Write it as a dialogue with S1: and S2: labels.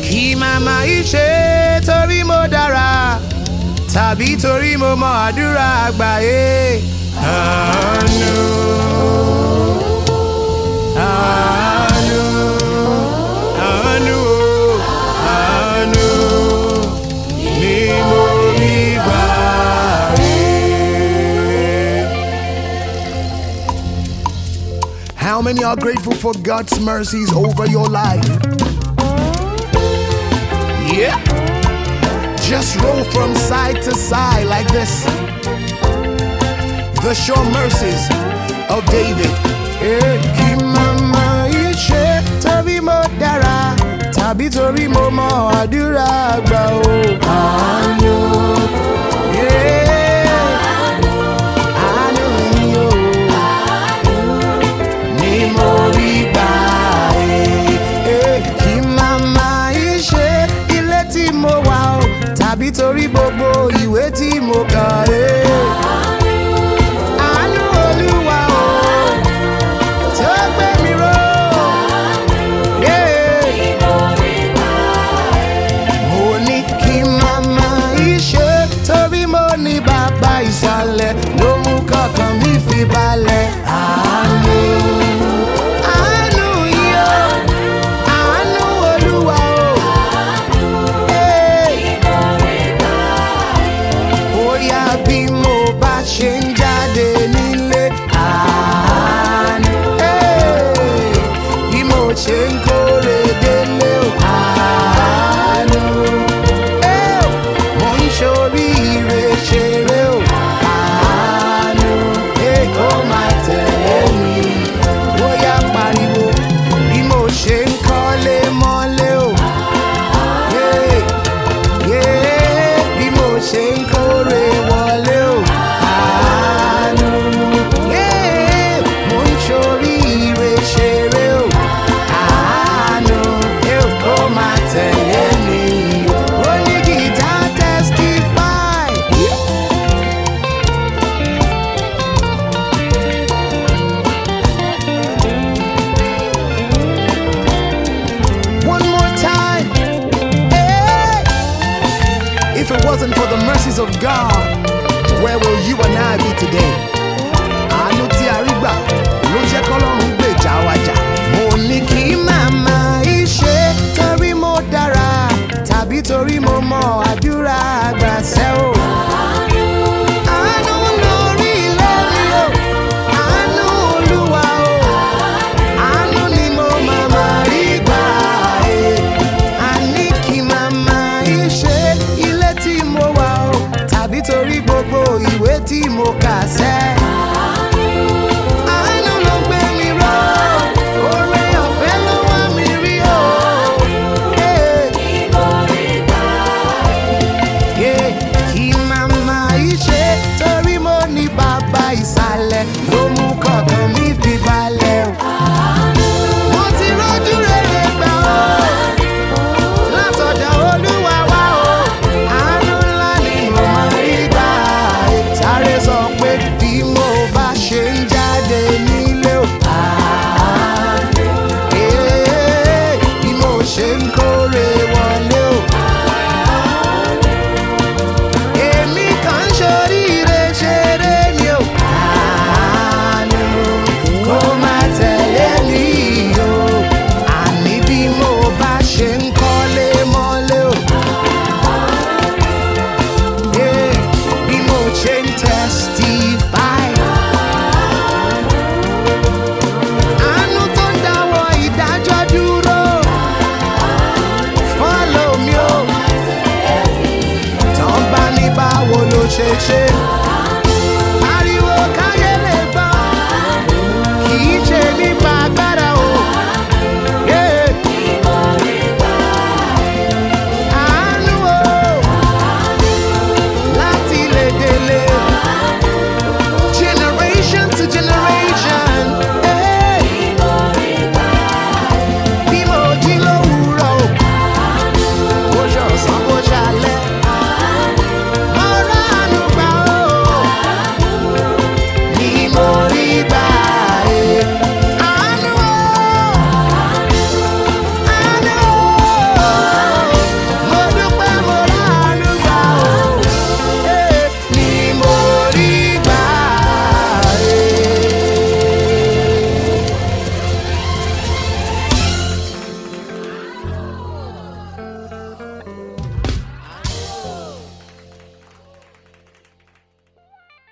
S1: kí màmá ìṣe torí mo dára tàbí torí mo mọ àdúrà àgbáyé. àánú àánú àánú àánú ni mo rí gbà rí.
S2: How many are grateful for God's mercies over your life?
S1: Yeah.
S2: Just roll from side to side like this. The sure mercies of David.
S1: Eh, kí màmá ìṣe torí mo dára tàbí torí mo mọ àdúrà àgbà o. àánú. Yeah. àánú ni o. ni mo rí gbà eh. Eh, kí màmá ìṣe ilé tí mo wà o tàbí torí gbogbo ìwé tí mo kà. Eh. àánú olúwa o tó gbé mi ró. Yeah. mo ní kí màmá ìṣe torí mo ní bàbá ìsàlẹ̀ ló mú kọ̀ọ̀kan mi fi balẹ̀. àánú àánú yìí o àánú olúwa o. Hey. bóyá bí mo bá ṣe ń jáde nílé àánú. Hey. bí mo ṣe ń kórè délé o àánú. Hey. mo ń ṣoríire ṣeré o àánú. Hey, kó máa tẹ̀lé mi bóyá pariwo bí mo ṣe ń kọ́lé mọ́lé o. Yeah yeah, bí mo ṣe ń kórè wọlé o. Àánú. Yeah, mo ń ṣoríire ṣeré o. Àánú. Ẹ ò kó máa tẹ̀lé mi. Ó ní gìtá testify. One more time. Hey! If it wasn't for the mercies of God, where will you and I be today?